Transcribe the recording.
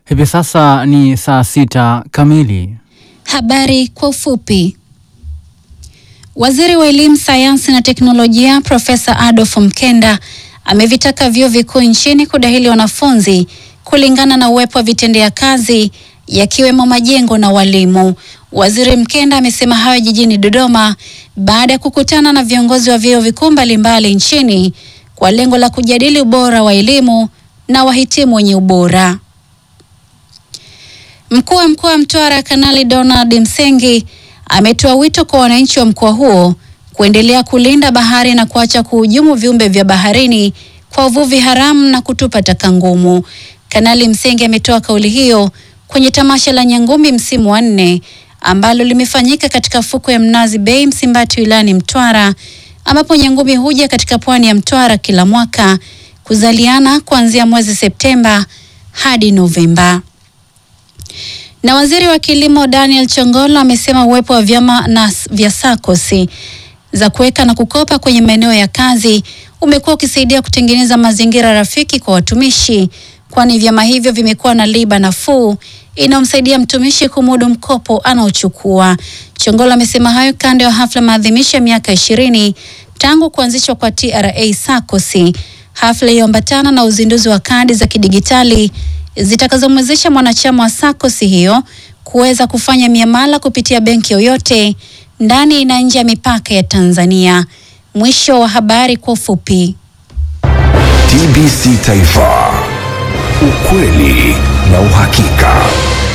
Hivi sasa ni saa sita kamili. Habari kwa ufupi. Waziri wa Elimu, Sayansi na Teknolojia Profesa Adolf Mkenda amevitaka vyuo vikuu nchini kudahili wanafunzi kulingana na uwepo wa vitendea kazi yakiwemo majengo na walimu. Waziri Mkenda amesema hayo jijini Dodoma baada ya kukutana na viongozi wa vyuo vikuu mbalimbali nchini kwa lengo la kujadili ubora wa elimu na wahitimu wenye ubora. Mkuu wa mkoa wa Mtwara Kanali Donald Msengi ametoa wito kwa wananchi wa mkoa huo kuendelea kulinda bahari na kuacha kuhujumu viumbe vya baharini kwa uvuvi haramu na kutupa taka ngumu. Kanali Msengi ametoa kauli hiyo kwenye tamasha la Nyangumi msimu wa nne ambalo limefanyika katika fuko ya Mnazi Bay Msimbati wilayani Mtwara ambapo Nyangumi huja katika pwani ya Mtwara kila mwaka kuzaliana kuanzia mwezi Septemba hadi Novemba. Na waziri wa kilimo Daniel Chongolo amesema uwepo wa vyama na vya sakosi za kuweka na kukopa kwenye maeneo ya kazi umekuwa ukisaidia kutengeneza mazingira rafiki kwa watumishi, kwani vyama hivyo vimekuwa na riba nafuu inayomsaidia mtumishi kumudu mkopo anaochukua. Chongolo amesema hayo kando ya hafla maadhimisho ya miaka ishirini tangu kuanzishwa kwa TRA sakosi, hafla iliyoambatana na uzinduzi wa kadi za kidigitali zitakazomwezesha mwanachama wa sakosi hiyo kuweza kufanya miamala kupitia benki yoyote ndani na nje ya mipaka ya Tanzania. Mwisho wa habari kwa ufupi. TBC Taifa, ukweli na uhakika.